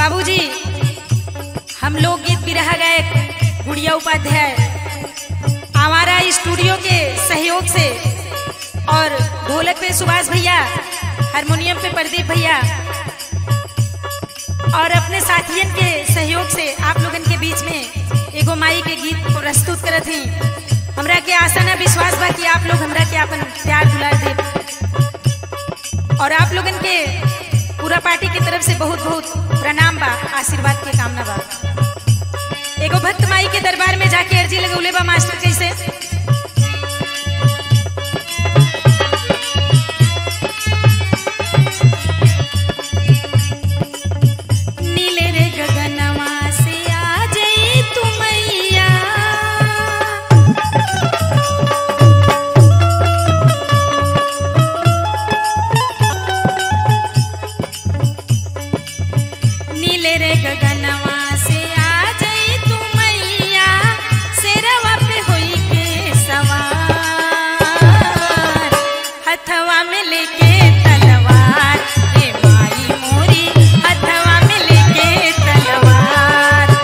बाबूजी हम लोग गीत बिरहा गायक गुड़िया उपाध्याय हमारा स्टूडियो के सहयोग से और ढोलक पे सुभाष भैया हारमोनियम पे प्रदीप भैया और अपने साथियन के सहयोग से आप लोगन के बीच में एगो माई के गीत प्रस्तुत करत ही हमरा के आशा ना विश्वास बा कि आप लोग हमरा के अपन प्यार दुलार दे और आप लोगन के पूरा पार्टी की तरफ से बहुत बहुत प्रणाम बा आशीर्वाद के कामना बा एगो भक्त माई के दरबार में जाके अर्जी लगौले बा मास्टर कैसे नीले रे गगनवा से आ जई तू मैया नीले रे गगनवा से आ जई तू मैया शेरवा पे होई के सवार हथवा में लेके तलवार ए माई मोरी हथवा में लेके तलवार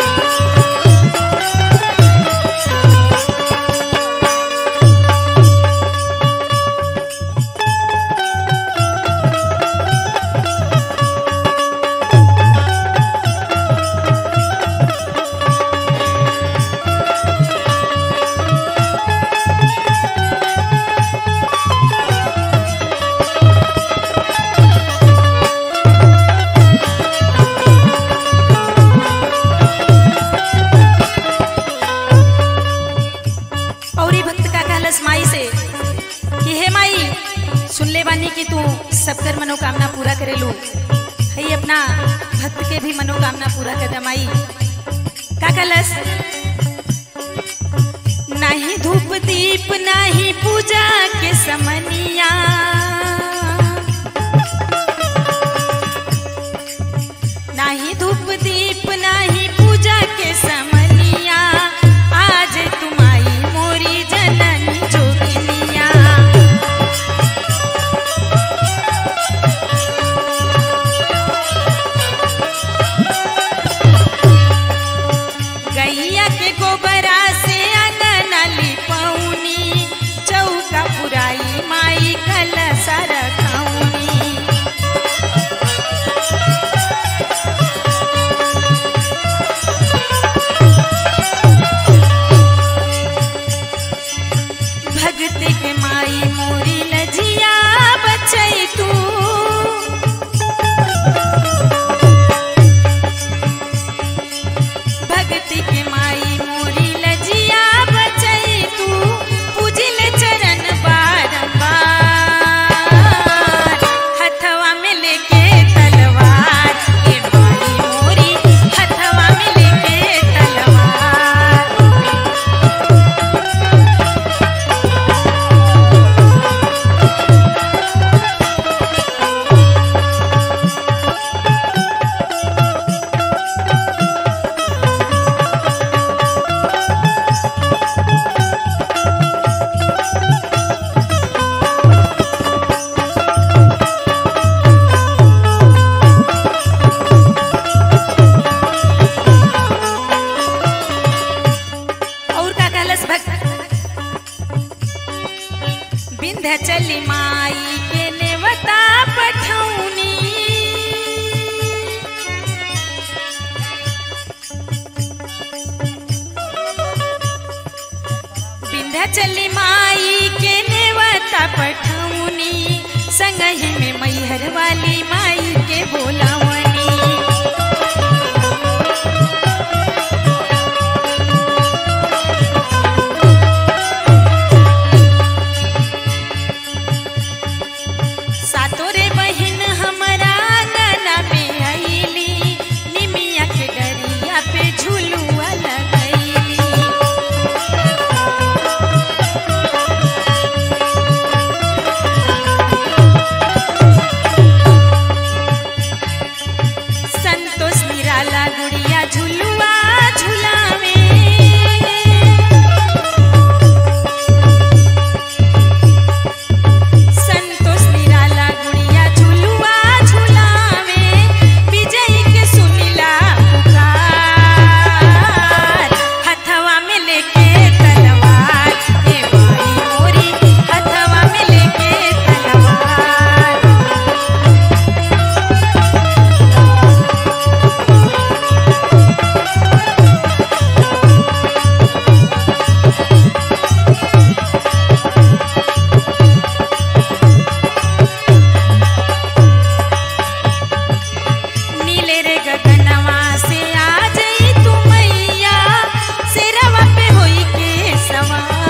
और ये भक्त का कहलस माई से कि हे माई सुन ले बानी कि तू सबकर मनोकामना पूरा करे लू है अपना भक्त के भी मनोकामना पूरा कर दे माई का कहलस नाही धूप दीप नाही पूजा के समनिया नाही धूप दीप नाही पूजा के समनिया आज तुम्हारी मोरी जननी जोगिनिया गैया के गोबरा से अंगना लिपौनी चौका पुराई माई कलसा रखौनी भगत के माई मोरी लजिया बचई तू भगत के माई मोरी लजिया बचई तू पूजिल चरण बारंबार हथवा में लेके तलवार ए माई मोरी हथवा में लेके तलवार और का कहलस भक्त विंध्याचली माई के नेवता पठौनी विंध्याचली माई के नेवता पठौनी संगहि में मैहर वाली माई के बोलावनी सातोरे बहिन हमरा आंगना में आईली निमिया के डरिया पे झुलुआ लगैली सवार